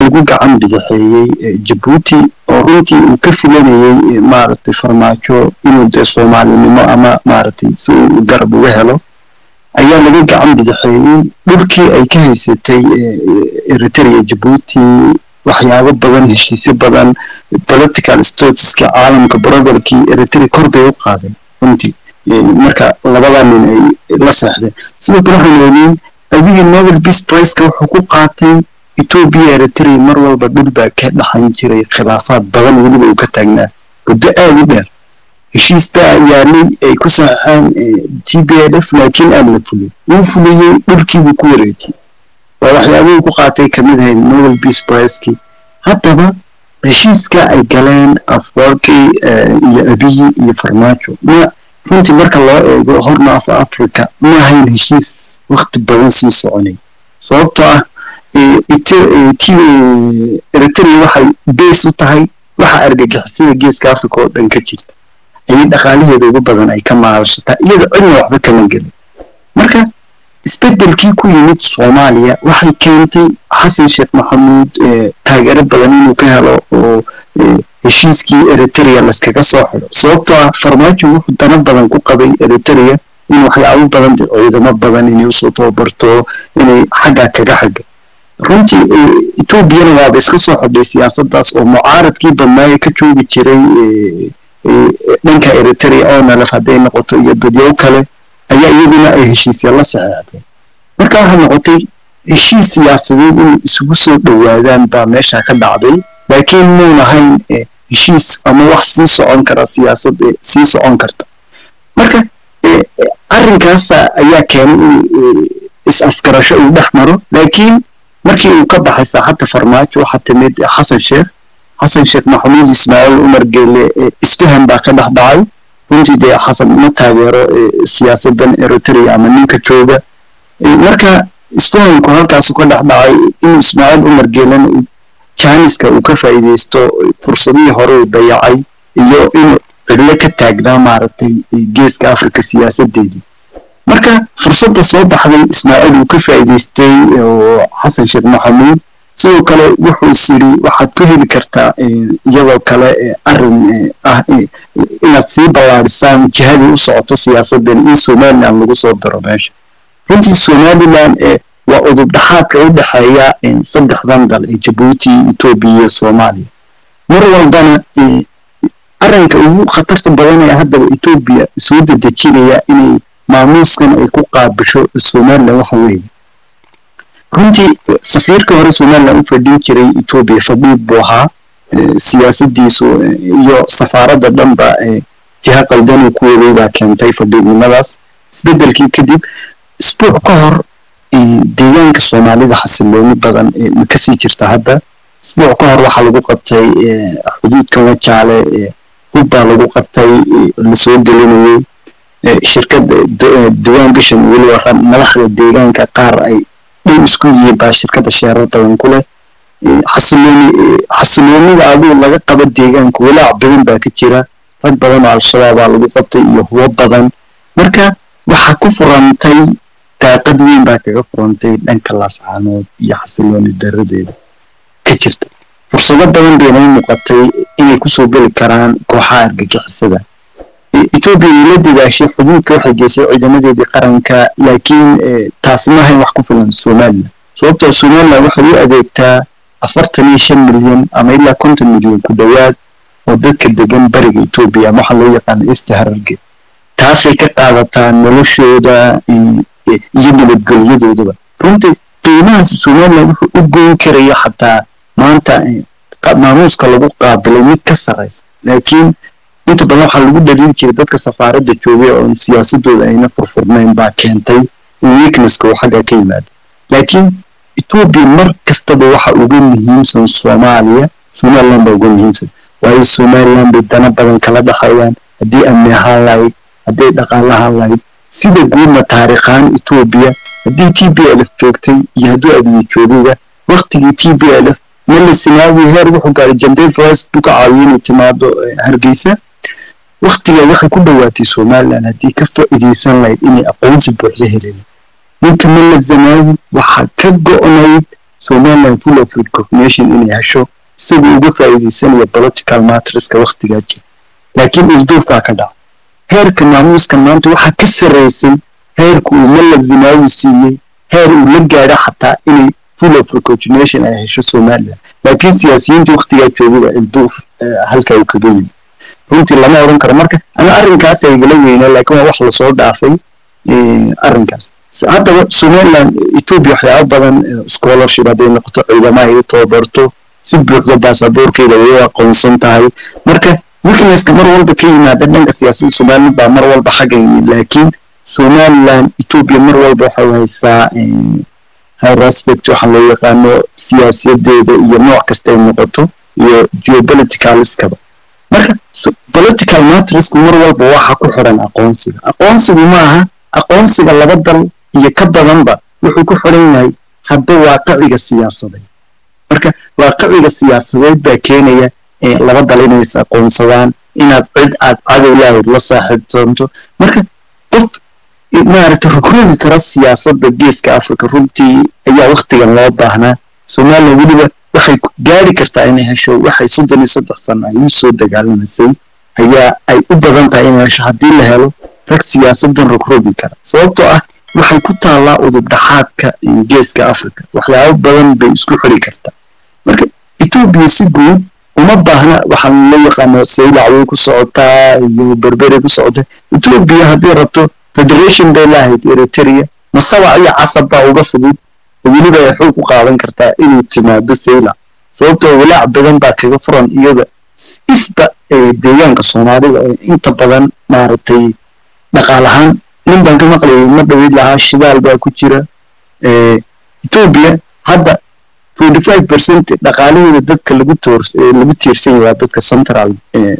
ugu gacan bidixeeyey jabuuti oo runtii uu ka filanayey maaragtay farmaajo inuu dee soomaalinimo ama maaragtay si uu garab uga helo ayaa laga gacan bidixeeyey dhulkii ay ka haysatay eritrea jabuuti waxyaabo badan heshiisyo badan political statuska caalamka broberkii eritrea kor bay u qaadeen runtii marka labada nin ay la seexdeen sidoo kale waxaan ogeyn abiga nobel peace priceka wuxuu ku qaatay ethiopia eritrea mar walba dhul baa ka dhaxan jiray khilaafaad badan weliba uu ka taagnaa muddo aada u dheer heshiis baa yaalay ay ku saxeexeen t b l f laakiin aan la fulin wuu fuliyey dhulkiibuu ku wareejiyey waa waxyaabihii ku qaatay kamid ahayd nobel peace pricekii haddaba heshiiska ay galeen afwarki iyo abiyi iyo farmaajo ma runtii marka loo eego horna af africa ma ahayn heshiis wakti badan sii soconay sababtoo ah eritrea waxay beys u tahay waxa argagixisada geeska africa oo dhan ka jirta ayay dhaqaalaheeda ugu badan ay ka maalshataa iyada cidna waxba kama gelin marka isbedelkii ku yimid soomaaliya waxay keentay xasan sheekh maxamuud taageero badan inuu ka helo oo heshiiskii eritrea laskaga soo xido sababtoo ah farmaajo wuxuu dano badan ku qabay eritrea in waxyaabo badan ciidamo badan inay usoo tababarto inay xagga kaga xaga runtii etoobiyana waaba iska soo xidhay siyaasadaas oo mucaaradkii badnaaye ka joogi jiray dhanka eritrea oo nalef hadday noqoto iyo dadyow kale ayaa iyaguna ay heshiisya la saxeexdeen marka waxay noqotay heshiis siyaasadeed inay isugu soo dhowaadaan baa meesha ka dhacday laakiin muun ahayn heshiis ama wax sii socon kara siyaasad sii socon karta marka arrinkaas ayaa keenay in is-afgarasho uu dhex maro laakiin markii uu ka baxay saaxadda farmaajo waxaa timid xasan sheekh xasan sheekh maxamuud ismaaciil umar geele isfahan baa ka dhex dhacay runtii dee xasan ma taageero siyaasadan eritrea ama ninka jooga marka isfahanku halkaasu ka dhex dhacay inuu ismaaciil umar geelena jaaniska uu ka faa'iideysto fursadihii hore uu dayacay iyo inuu cidlo ka taagnaa maaragtay geeska africa siyaasadeedii marka fursadda soo baxday ismaaciil uu ka faa'iideystay oo xasan sheekh maxamuud sidoo kale wuxuu is yidhi waxaad ku heli kartaa iyadoo kale arrin ah inaad sii ballaadhisaan jihadii u socoto siyaasaddan in somaliland lagu soo daro meesha runtii somaliland waa udub dhaxaadka u dhexeeya saddexdan dal ee jabuuti etoobiya iyo soomaaliya mar walbana arrinka ugu khatarta badan ee haddaba etoobiya soo dedejinaya inay maamuuskan ay ku qaabisho somaliland waxa weeye runtii safiirka hore somaliland u fadhin jiray etoobiya fadhiid buu ahaa siyaasadiisu iyo safaaradda dhanba jiha qaldanuu ku waday baa keentay fadhiidnimadaas isbedelkii kadib isbuuc ka hor deegaanka soomaalida xasilooni badan ma kasii jirta hadda isbuuc ka hor waxaa lagu qabtay xuduudka wajaale hub baa lagu qabtay lasoo gelinayay shirkad diwaan gashan weliba madaxda deegaanka qaar ay dhan isku yihiin baa shirkadda sheerar badan ku leh xasilooni xasiloonida aduu laga qaba deegaanka walaac badan baa ka jira rag badan oo al-shabaabaa lagu qabtay iyo hubo badan marka waxaa ku furantay daaqad weyn baa kaga furantay dhanka laascaanood iyo xasilooni daradeeda ka jirta fursado badan bayna u muuqatay inay kusoo geli karaan kooxaha argagixisada etoobiya way la dadaashay xuduudka waxay geysay ciidamadeedii qaranka laakiin taasi ma ahayn wax ku filan somaliland sababtoo somaliland waxay u adeegtaa afartan iyo shan milyan ama ilaa konton milyan ku dhowaad oo dadka degan bariga etoobiya ama waxaa loo yaqaana east hararge taasay ka qaadataa noloshooda iyo nabadgelyadoodaba runtii qiimahaas somaliland wuxuu u goyn karaya xataa maanta maamuuska lagu qaabilay mid ka sarraysa laakiin inta badan waxaa lagu dhaliili jiray dadka safaaradda joogay oon siyaasadooda ayna furfurnayn baa keentay in weaknesska uu xagga ka yimaado laakiin etoobiya mar kastaba waxa uga muhiimsan soomaaliya somaliland baa uga muhiimsan waayo somaliland bay dana badan kala dhexeeyaan haddii amni ahaan lahayd hadday dhaqaale ahaan lahayd sida guudna taariikhaan etoobiya haddii t b l f joogtay iyo hadduu abiye joogayba waktigii t b l f mala sinaawi heer wuxuu gaaray jandey forest buu ka caawiyay inay timaado hargeysa waktiga waxay ku dhowaatay somaliland haddii ka faa'iidaysan lahayd inay aqoonsi buuxda helin ninka mala zanaawi waxaa ka go'nayd somaliland full of recognition inay hesho isagoo uga faa'iidaysanaya political matriska waktigaa jira laakiin isduufbaa ka dhaca heerka maamuuska maanta waxaa ka sarraysay heerku uu mala zinaawi siiyey heer uu la gaadho xataa inay full of recognition ay hesho somaliland laakiin siyaasiyiinta waktigaa joogaba ilduuf halkaa uu kaga yimi runtii lama odhan karo marka ana arrinkaas igala weynaa laakiin waa wax lasoo dhaafay arrinkaas haddaba somaliland ethiopia waxyaaba badan scholarship hadday noqoto ciidamaha ay tababarto si buuxda baasaboorkeeda way aqoonsan tahay marka weaknesska mar walba ka yimaada dhanka siyaasadda somaliland baa mar walba xagga yimid laakiin somaliland ethiopia mar walba waxay haysaa high respect waxaa loo yaqaano siyaasiyadeeda iyo nooc kasta ay noqoto iyo geopoliticaliskaba marka political matriska mar walba waxa ku xiran aqoonsiga aqoonsigu maaha aqoonsiga laba dal iyo ka badanba wuxuu ku xiran yahay hadba waaqiciga siyaasadeed marka waaqiciga siyaasadeed baa keenaya laba dal inay is aqoonsadaan inaad cid aad cadow lahayd la saaxiibtoonto marka qof maaragta rugragi kara siyaasadda geeska africa runtii ayaa waktigan loo baahnaa somaliland weliba waxay gaari kartaa inay hesho waxay soddon iyo saddex sano ay u soo dagaalamaysay ayaa ay u badan tahay inay hesho haddii la helo rag siyaasaddan rogrogi kara sababtoo ah waxay ku taallaa udub dhaxaadka geeska africa waxyaabo badan bay isku xiri kartaa marka etoobiya si guud uma baahna waxaan loo yaqaano saylac way ku socotaa iyo berberay ku socotaa etoobiya haddii rabto federation bay lahayd eritrea masabac iyo casab baa uga fudud weliba ay xoog u qaadan kartaa inay timaado saylac sababtoo walaac badan baa kaga furan iyada isba deegaanka soomaalida oo inta badan maaragtay dhaqaal ahaan nin baan ka maqlayay ma dhaweyd lahaa shidaal baa ku jira etoobiya hadda forty five percent dhaqaalaheeda dadka lagu toor lagu tiirsan yahay dadka central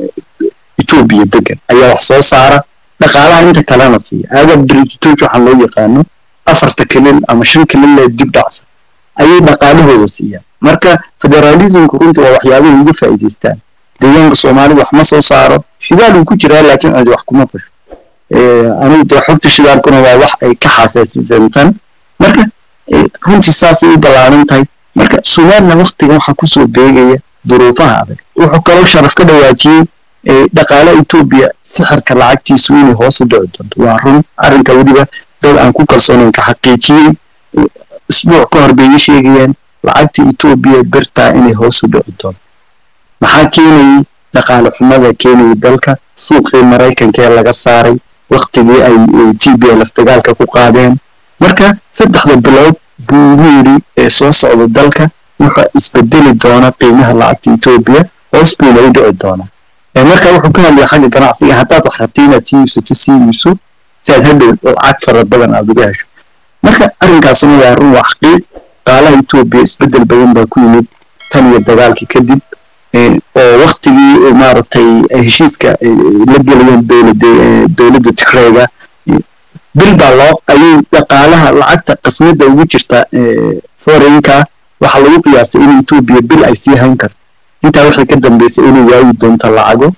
etoobiya degan ayaa wax soo saara dhaqaalaha inta kalena siiya agab bridgetooch waxaa loo yaqaano afarta kilil ama shan kilil ee dib dhacsa ayay dhaqaalahooda siiyaan marka federalismku runtii waa waxyaabahay uga faa'iidaystaan deegaanka soomaalida wax ma soo saaro shidaal uu ku jiraa laakiin cidi wax kuma fasho anigu dee xogta shidaalkuna waa wax ay ka xasaasisantan marka runtii saasay u ballaaran tahay marka somaliland waktigan waxaa kusoo beegaya duruufaha adag wuxuu kaloo sharaf ka dhawaajiyey dhaqaale etoobiya sixirka lacagtiisu inay hoos u dhici doonto waa run arrinka weliba dad aan ku kalsoonayn ka xaqiijiyey isbuuc ka hor bay ii sheegayaan lacagta etoobiya bertaa inay hoos u dhici doonto maxaa keenayey dhaqaale xumada keenayay dalka suuqii maraykanka ee laga saaray waktigii ay t b lf dagaalka ku qaadeen marka saddexda bilood buu ugu yidhi ee soo socda dalka wuxuu isbedeli doona qiimaha lacagta etoobiya hoos bayna u dhici doonaa marka wuxuu ka hadlaya xagga ganacsiga haddaad wax rabtay inaad sii iibsato sii iibso si aad hadhow lacag fara badan aad uga hesho marka arrinkaasuna waa run waa xaqiiq qaalaha etoobiya isbedel badan baa ku yimid tan iyo dagaalkii kadib oo waktigii maaragtay heshiiska la gelayeen dowladda tigreyga bil baa loo ayay dhaqaalaha lacagta qasmada ugu jirta foreign-ka waxaa lagu qiyaasay in etoobiya bil ay sii hayn karto intaa waxay ka dambeysay inay waayi doonto lacago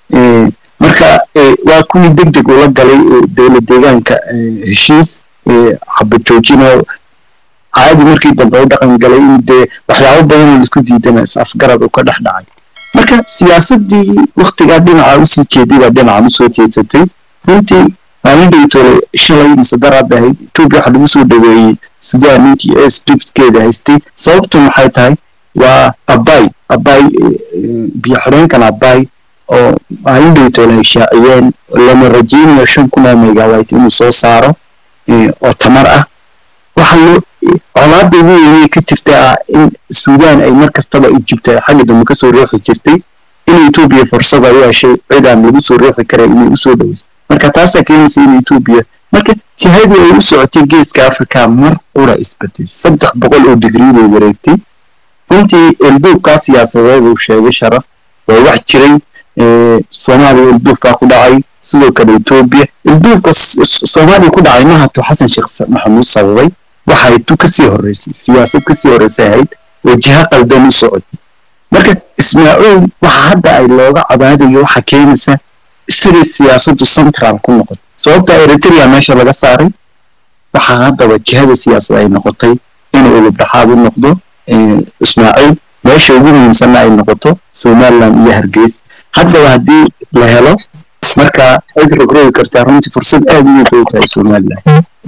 marka waa kuwii deg deg ula galay dowlad deegaanka heshiis xabad joojinoo caadi markii dambe u dhaqan galay in dee waxyaabo badanoo laisku diidana is afgarad uu ka dhex dhacay marka siyaasadii waktigaa dhinaca usii jeeday baa dhinacan usoo jeedsatay runtii maalin dhowtole shalay mise daraad ahayd etoobiya waxaa lagu soo dhaweeyey sudan ninkii ee scriptkeeda haystay sababtu maxay tahay waa abay abay biyo xidheenkan abay oo maalin dhowtole ay shaaciyeen lama rajeynayo shan kun oo megabyte inuu soo saaro oo tamar ah waxaa loo colaada ugu weynay ka jirta ah in sudan ay mar kastaba ijibta xagga dambe kasoo riixi jirtay in etoobiya fursad ay u heshay cid aan lagu soo riixi karin inay usoo dhaweyso marka taasaa keenaysa in etoobiya marka jihadii ay u socotay geeska africa mar qura isbedel saddex boqol oo digrii bay wareegtay runtii elduufkaa siyaasadeed uu sheegay sharaf waa wax jiray soomaaliya elduufkaa ku dhacay sidoo kale etoobiya elduufka soomaaliya ku dhacay mahatu xasan sheekh maxamuud sababay waxay tu kasii horeysay siyaasad kasii horeysay ahayd oo jiha qaldan u socotay marka ismaaciil waxa hadda ay looga cabaadayo waxa keenaysa isagay siyaasaddu central ku noqotay sababta eritrea meesha laga saaray waxaa haddaba jihada siyaasad ay noqotay inuu udub dhexaad u noqdo ismaaciil meesha ugu muhiimsanna ay noqoto somaliland iyo hargeysa haddaba haddii la helo marka cid rogrogi kartaa runtii fursad aad u weyn tahay somaliland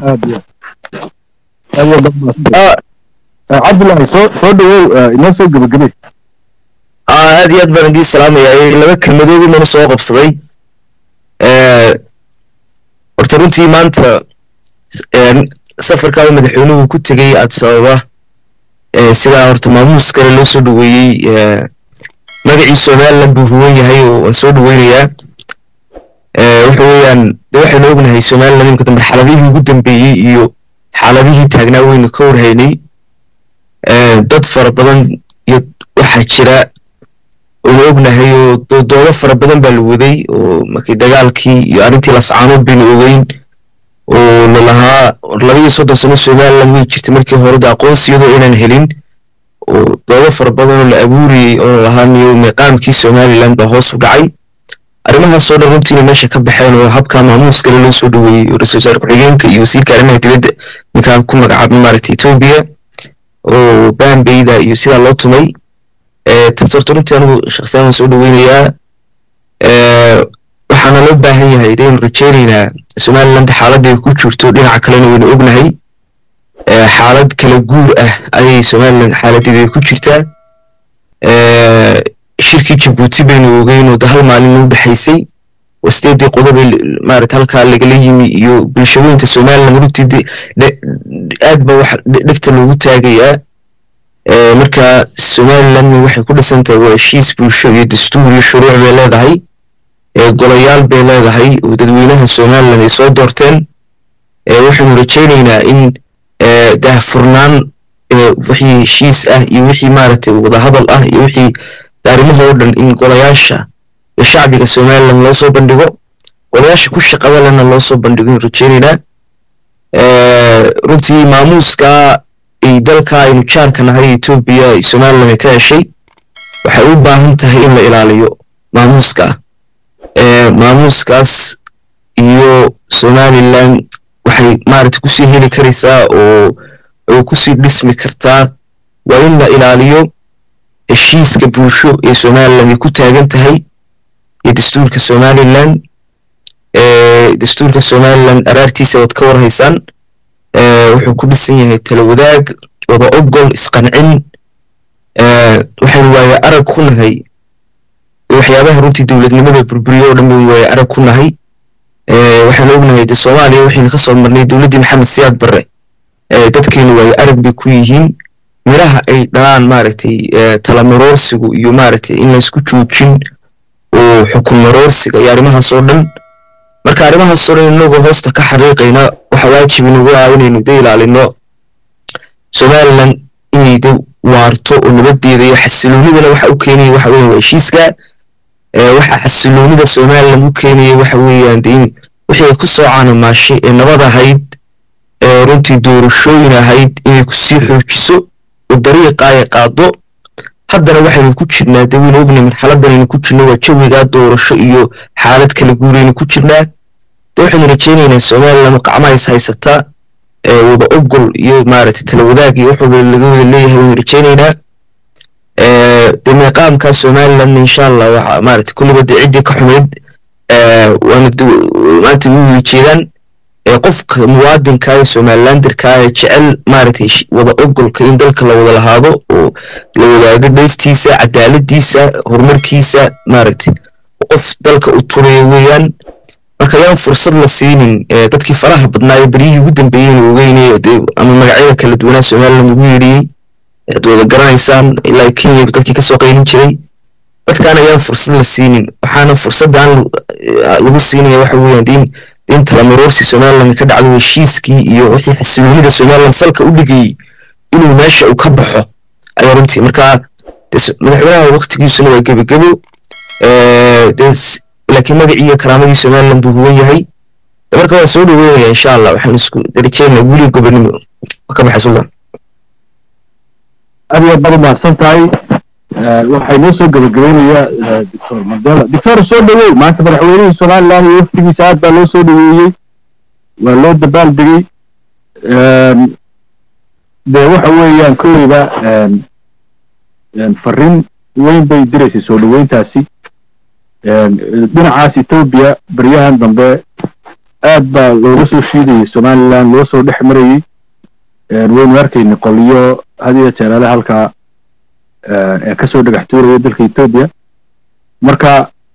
cabdullahi soo soo dhawow inoo soo gebagebe aad iyo aad baan idiin salaamayaa laba kelmadood inanu soo qabsaday horta runtii maanta safarkaa madaxweynuhu ku tegey addis ababa sidaa horta maamuus kale loo soo dhaweeyey magacii somaliland buu ruwan yahay oo waan soo dhaweynayaa waxa weeyaan de waxaynu ognahay somaliland imika dambe xaaladihii ugu dambeeyey iyo xaaladihii taagnaa weynu ka warhaynay dad fara badan iyo waxaa jira waynu ognahay oo doodo fara badan baa la waday oo markii dagaalkii iyo arrintii lascaanood baynu ogeyn oo lalahaa labaiyo soddon sano somaliland way jirtay markii hore de aqoonsiyadoo inaan helin oo doodo fara badan oo la abuuriyey oo lalahaa miyo miiqaamkii somaliland baa hoos u dhacay arrimahaasoo dhan runtiina meesha ka baxeen oo habka maamuus kale loo soo dhaweeyey oo ra-isul wasaare ku-xigeenka iyo wasiirka arrimaha dibadda ninkaa ku magacaabay maaragta etoobiya oo bambeyda iyo sidaa loo tumay taas horta runtii anigu shakhsiyaan waan soo dhaweynayaa waxaana loo baahan yahay idaynu rajaynaynaa somaliland xaaladday ku jirto dhinaca kalena waynu ognahay xaalad kala guur ah ayay somaliland xaaladeeda ku jirtaa shirkii jabuuti baynu ogeyn oo de hal maalin u dhexaysay wasteedii qodobe maarata halkaa lagala yimi iyo bulshaweynta somaliland runtii aad ba wax dhegta loogu taagayaa marka somalilandna waxay ku dhisan tahay waa heshiis bulsho iyo dastuur iyo shuruuc bay leedahay golayaal bay leedahay oo dadweynaha somaliland ay soo doorteen waxaynu rajaynaynaa in daahfurnaan wixii heshiis ah iyo wixii maaragtay wadahadal ah iyo wixii arrimaha oo dhan in golayaasha iyo shacbiga somaliland loo soo bandhigo golayaasha ku shaqada lena loo soo bandhigo in rajaynaynaa runtii maamuuska ay dalka aynu jaarka nahay etoobiya ay somaliland ay ka heshay waxay u baahan tahay in la ilaaliyo maamuuska maamuuskaas iyo somaliland waxay maaragta kusii heli karaysaa oo oo kusii dhismi kartaa waa in la ilaaliyo heshiiska bulsho ee somaliland ay ku taagan tahay iyo dastuurka somaliland dastuurka somaliland araartiisa waad ka warhaysaan wuxuu ku dhisan yahay tala wadaag wada ogol isqancin waxaynu waaye arag ku nahay waxyaabaha runtii dowladnimada burburiyo oo dhan baynu waaye arag ku nahay waxaanu ognahay de soomaaliya waxaynu ka soo marnay dowladdii maxamed siyaad barre dadkeenu waaye arag bay ku yihiin miraha ay dhalaan maaragtay talamaroorsigu iyo maaragtay in laysku joojin oo xukun maroorsiga iyo arrimahaas oo dhan marka arrimahaas oo dhan inagoo hoosta ka xariiqayna waxa waajib inagu ah inaynu da ilaalino somaliland inay de waarto oo nabadeeda iyo xasiloonidana waxa u keenaya waxa weeyaan waa heshiiska waxa xasiloonida somaliland u keenaya waxa weeyaan de in wixii ay ku soo caanamaashay ee nabad ahayd ee runtii doorashooyin ahayd inay kusii xoojiso oo dariiqa ay qaado haddana waxaynu ku jirnaa de waynu ognay marxaladanaynu ku jirno waa jawigaa doorasho iyo xaalad kala guuraynu ku jirnaa de waxaynu rajaynaynaa somaliland qacmaha is haysataa wada ogol iyo maaragtay tala wadaag iyo waxwalba laga wada leeyahay waynu rajaynaynaa de meeqaamka somaliland insha allah waxa maaragtay kulliba de ciddii ka xumayd waana maanta u wada jeedaan qofka muwaadinka ee somalilanderka ee jecel maaragtay wada ogolka in dalka la wada lahaado oo la wadaago dheeftiisa cadaaladiisa horumarkiisa maaragtay qof dalka u turaya weeyaan marka yaan fursad la siinin dadkii faraha badnaa ee beryihii ugu dambeeyeen ogeynay ama magacyada kala duwanaa somaliland ugu yeedhiyey aad wada garanaysaan ilaa kenya dadkii kasoo qaylin jiray dadkaan ayaan fursad la siinin waxaana fursaddan lagu siinaya waxa weeyaan in in talamaroorsi somaliland ka dhacdo heshiiskii iyo wixii xasiloonida somaliland salka u dhigayey inuu meesha uu ka baxo ayaa runtii marka madaxweynaha waqtigiisuna waa gebagebo laakiin magacii iyo karaamadii somaliland buu huwan yahay marka waan soo dhaweynaya insha allah waxaan isku darajeynaa wili gobonimo ka baxay sultan aad iyo baad umahadsan tahay waxay noo soo gebagabeynayaa doctor mandela doctor soo dhaweey maanta madaxweynihii somaliland iyo waftigiisa aad baa loo soo dhaweeyey waa loo dabaal degey dee waxa weeyaan kolleyba fariin weyn bay diraysay soo dhoweyntaasi dhinacaas etoobiya baryahan dambe aad baa looga soo shiidayay somaliland loo soo dhex marayey waynu arkaynay qoliyo had iyo jeeraale halkaa ee kasoo dhagax tuuraya dalka etoobiya marka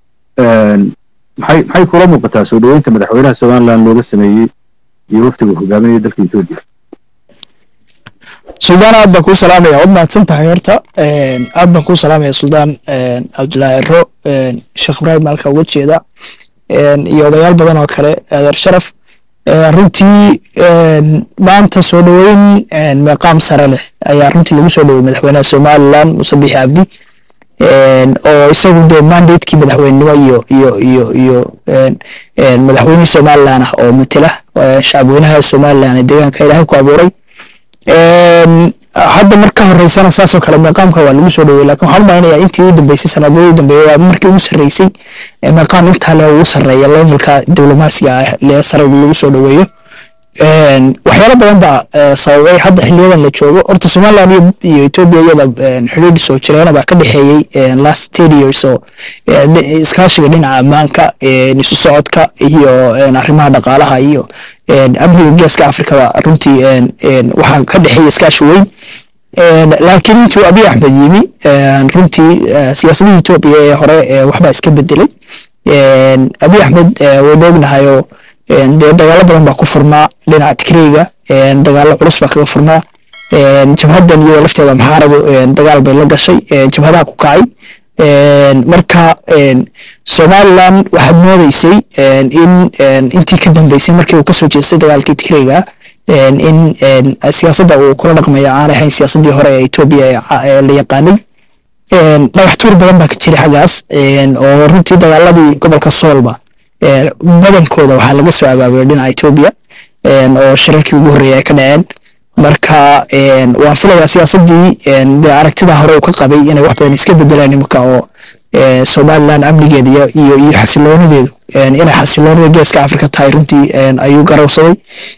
maxay maxay kula muuqataa soo dhoweynta madaxweynaha somaliland looga sameeyey iyo waftiga hogaaminaya dalka etoobiya suldaan aad baan kuu salaamaya waad mahadsan tahay horta aad baan kuu salaamaya suldaan cabdullaahi ero sheekh ibraahim halka uga jeeda iyo odayaal badan oo kale adeer sharaf runtii maanta soo dhoweyn meeqaam sare leh ayaa runtii lagu soo dhowey madaxweynaha somaliland muse bixi cabdi oo isagu dee mandatekii madaxweynenimo iyo iyo iyo iyo madaxweynihii somaliland ah oo matela shacabweynaha somaliland ee deegaanka ilaahay ku abuuray hadda marka horeysana saasoo kale meeqaamka waa lagu soo dhowey lakin waxaan umalaynaya intii u dambeysay sanadadii u dambeeyey waa markii ugu sarreysay meeqaam intaa le ugu sarreeya levelka diblomaasiga ah lee sare lagu soo dhoweeyo waxyaalo badan baa sababay hadda xiliyadan la joogo horta somaliland iyo ethiopia iyada xidhiidh soo jireena baa ka dhexeeyey last ten years oo iskaashiga dhinaca ammaanka isu socodka iyo arrimaha dhaqaalaha iyo amniga geeska africa ba runtii waxaa ka dhexeeya iskaashi weyn laakiin intuu abiy axmed yimi runtii siyaasadihii ethiopia ee hore waxbaa iska bedelay abiy axmed waynu ognahay oo dee dagaalo badan baa ku furnaa dhinaca tigreyga dagaalo culus baa kaga furnaa jabhaddan iyada lafteeda maxaaradu dagaal bay la gashay jabhadaha ku kacay marka somaliland waxaad moodeysay in intii ka dambeysay markii uu kasoo jeestay dagaalkii tigreyga in siyaasadda uu kula dhaqmaya aan ahayn siyaasaddii hore ee etoobiya ee la yaqaanay dhagax tuur badan baa ka jiray xaggaas oo runtii dagaaladii gobolka soolba badankooda waxaa laga soo abaabulay dhinaca etoobiya oo shirarkii ugu horreeyay ay ka dhaceen marka waan filayaa siyaasaddii dee aragtida hore uu ka qabay inay wax badan iska bedelaan iminka oo somaliland amnigeeda iyo iyo iyo xasiloonadeedu inay xasiloonada geeska afrika tahay runtii ayuu garowsaday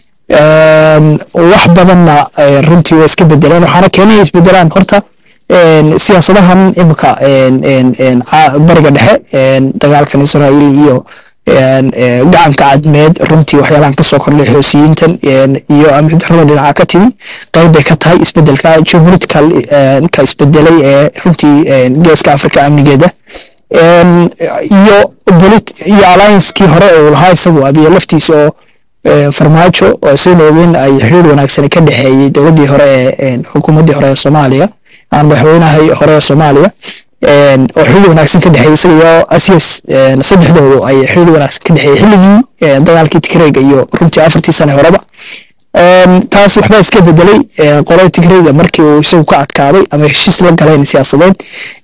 wax badanna runtii waa iska bedelaan waxaana keenaya isbedelaan horta siyaasadahan iminka bariga dhexe dagaalkan israa'iil iyo gacanka cadmeed runtii waxyaalahan kasoo kordhay xoosiyiintan iyo amni darrada dhinaca ka timi qayb bay ka tahay isbedelka geopolitical ka isbedelay ee runtii geeska africa amnigeeda iyo iyo alliancekii hore uu lahaa isagu abiye laftiisa oo farmaajo oo isaguna ogeyn ay xiriir wanaagsan ka dhexeeyey dowladdii hore ee xukuumaddii hore ee soomaaliya aan madaxweynahay hore ee soomaaliya oo xilli wanaagsan ka dhexeeyey isaga iyo asias saddexdoodu ay xilli wanaagsan ka dhexeeyey xilligii dagaalkii tigreyga iyo runtii afartii sane horeba taas waxbaa iska bedelay qolada tigreyga markii uu isagu ka adkaaday ama heshiis la galeen siyaasadeed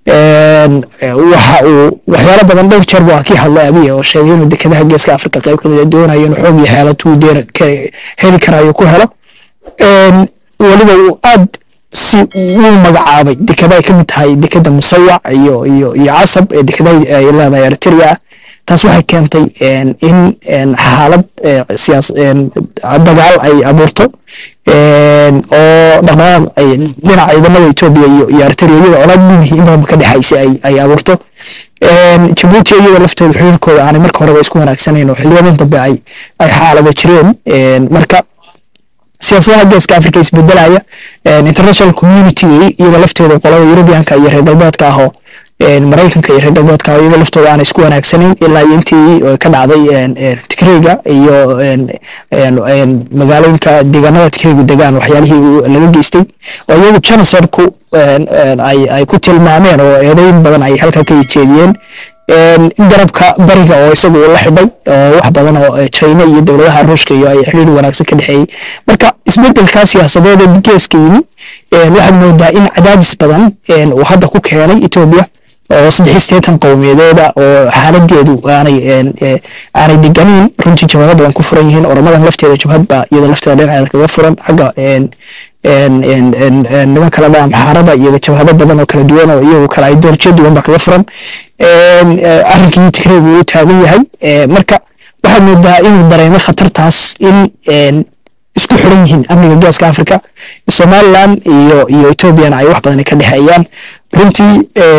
waxa uu waxyaalo badan dhowr jeer baa kii hadlay abiya oo sheegay inuu dekedaha geeska afrika qayb kamid doonayo inuu xoog iyo xeelad uu heli karayo ku helo weliba uu aad si uu magacaabay dekada ay ka mid tahay dekada musawac iyo iyo iyo casab ee dekadaha ay leedahay eritrea taas waxay keentay in xaalad siyaas dagaal ay abuurto oo dhaqdhaqaaq ay dhinaca ciidamada etoobiya iyo iyo eritrea iyada colaad guulihi in badanba ka dhexaysay ay ay abuurto jabuuti iyada laftooda xiriirkooda aanay marka horeba isku wanaagsanayn oo xiliyadan dambe ay ay xaalada jireen marka siyaasadaha geeska africa isbedelaya international community iyada lafteeda qolada europeanka iyo reer galbeedka ahoo maraykanka iyo reer galbeedka ah iyaga laftooda aanay isku wanaagsanayn ilaa iyo intii ka dhacday tigreyga iyo magaalooyinka deegaanada tigreygu degaan waxyaalihii laga geystay oo iyagu genocidku ay ku tilmaameen oo eedayn badan ay halkaa ka jeediyeen garabka bariga oo isagu uu la xidhay oo wax badan oo china iyo dowladaha ruushka iyo ay xiriir wanaagsan ka dhexeeyey marka isbedelkaa siyaasadeed ee geeska yimi waxaad moodaa in cadaadis badan uu hadda ku keenay etoobiya oo saddex sideetan qowmiyadeeda oo xaaladeedu aanay aanay deganin runtii jabhado badan ku furan yihiin oramadan lafteeda jabhad baa iyada lafteeda dhinaceeda kaga furan xagga niman kale dha amxaarada iyo jabhado badan oo kala duwan oo iyagu kale ideolojiya duwan baa kaga furan arrinkii tigreygu uu taagan yahay marka waxaad moodaa inuu dareemay khatartaas in isku xidhan yihiin amniga geeska africa somaliland iyo iyo ethoobiana ay wax badan ka dhexeeyaan runtii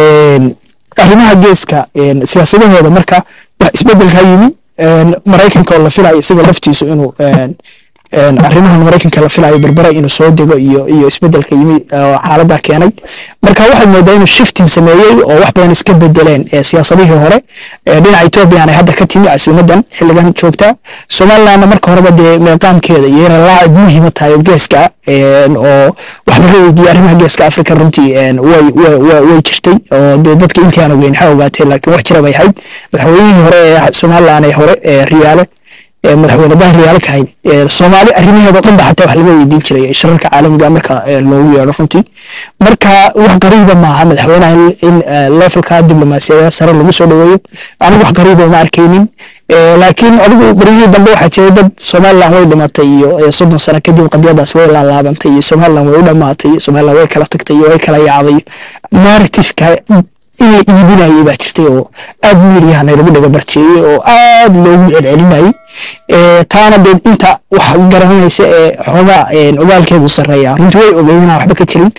arrimaha geeska siyaasadahooda marka wax isbedelka yimi maraykanka oo la filayo isaga laftiisu inuu arrimahan maraykanka la filayo berbera inuu soo dego iyo iyo isbedelka yimi oo xaaladda keenay marka waxaad moodaa inuu shifting sameeyey oo wax badan iska bedeleen siyaasadihii hore dhinaca ethoobiyan ay hadda ka timi casuumadan xilligan joogta somalilandna marka horeba dee meeqaamkeeda iyo inay laacib muhiima tahay oo geeska oo wax laga weydiiyey arrimaha geeska africa runtii way way jirtay oo dee dadka intii aan ogeyn waxay ogaatee laakiin wax jira bay ahayd madaxweynihii hore ee somaliland ee hore ee riyaale madaxweyne dahri yaala kahayn soomaali arrimaheeda dhan ba xataa wax laga weydiin jiray shirarka caalamiga marka loogu yeedho runtii marka wax qariiba maaha madaxweynaha in levelka diblomaasiyada sare lagu soo dhaweeyo anigu wax qariiba uma arkaynin laakiin adigu berihii dambe waxaa jiray dad somaliland way dhimatay iyo soddon sano kadib qadiyadaas way laalaabantay iyo somaliland way u dhamaatay iyo somaliland way kala tagtay iyo way kala yaacday narrativeka in la iibinayay baa jirtay oo aad miiryahanay lagu dhaga barjeeyey oo aad loogu celcelinayay taana dee inta wax garanaysa ee xoogaa ogaalkeedu sarreeya runtii way ogeyn inaan waxba ka jirin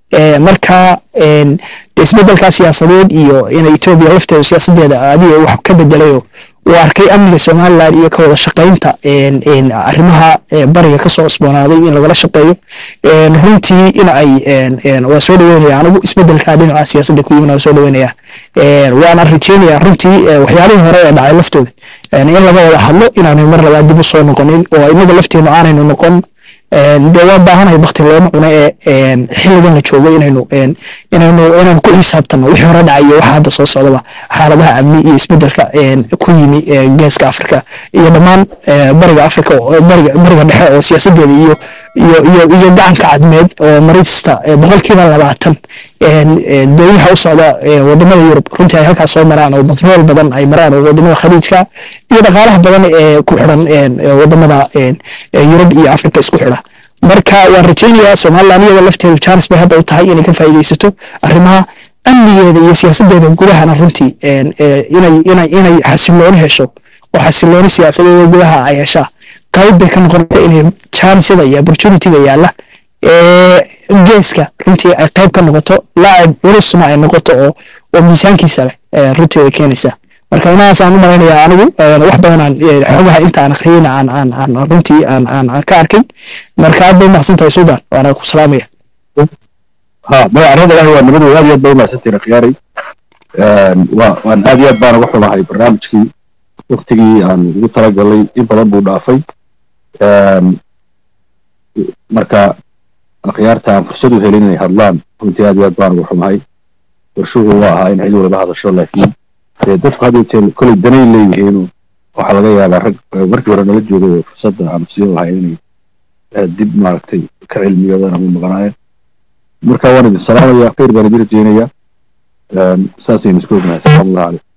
marka isbedelka siyaasadeed iyo inay etoobiya lafteedu siyaasadeeda adiga wax ka bedelayo uu arkay amniga somaliland iyo ka wada shaqaynta arrimaha bariga kasoo cusboonaaday in lagala shaqeeyo runtii in ay waa soo dhaweynaya anigu isbedelka dhinaca siyaasadda ku yimid waa soo dhaweynaya waana rajeynaya runtii waxyaalihii hore ee dhacay laftooda in laga wada hadlo inaanu mar labaad dib u soo noqonin oo inaga lafteenu aanaynu noqon dee waa baahanahay bakti looma cuno ee xilligan la joogo inaynu inaynu inaynu ku xisaabtano wixii hore dhacay iyo waxa hadda soo socdaba xaaladaha amni iyo isbedelka ku yimi geeska afrika iyo dhammaan bariga afrika bariga bariga dhexe oo siyaasadeeda iyo iyo iyo iyo gacanka cadmeed oo marista boqolkiiba labaatan dooyaha u socda wadamada yurub runtii ay halkaas soo maraan oo batrool badan ay maraan oo wadamada khaliijka iyo dhaqaalaha badan ee ku xidhan wadamada yurub iyo afrika isku xidha marka waan rajaynayaa somaliland iyada lafteedu jaanis bay hadda u tahay inay ka faa'iidaysato arrimaha amnigeeda iyo siyaasadeeda gudahana runtii inay inay inay xasilooni hesho oo xasilooni siyaasadeeda gudaha ay heshaa qayb bay ka noqonaysa inay jaanisada iyo opportunityga yaalla geeska runtii ay qayb ka noqoto laacib culusna ay noqoto oo oo miisaankiisa leh runtii way keenaysaa marka inahaas aan u malaynayaa anigu wax badanaan xogaha inta aan akhriyeyna aan aan aan runtii aan aan aan ka arkay marka aad bay mahadsan tahay sudan waana ku salaamaya ha magacarada ilahi waa nabadu aad iyo aad bay umahadsantihin khiyaaray waa waan aad iyo aad baan uga xumahay barnaamijkii waktigii aan ugu talagalay in badan buu dhaafay marka akhyaarta aan fursad u helin inay hadlaan runtii aad iyo aad baan uga xumahay warshuhu waa ahaa in cid waliba hadasho laakiin dee dadku had jeer kolay danayn leeyihiin waxaa laga yaabaa rag markii hore nala joogay oo fursadda aan siin lahay inay dib maaragtay ka cilmiyoodaan ama maqanaayeen marka waan idin salaamaya khayr baan idin rajeynayaa saasaynu isku ognahay asalaamu allahu calaykum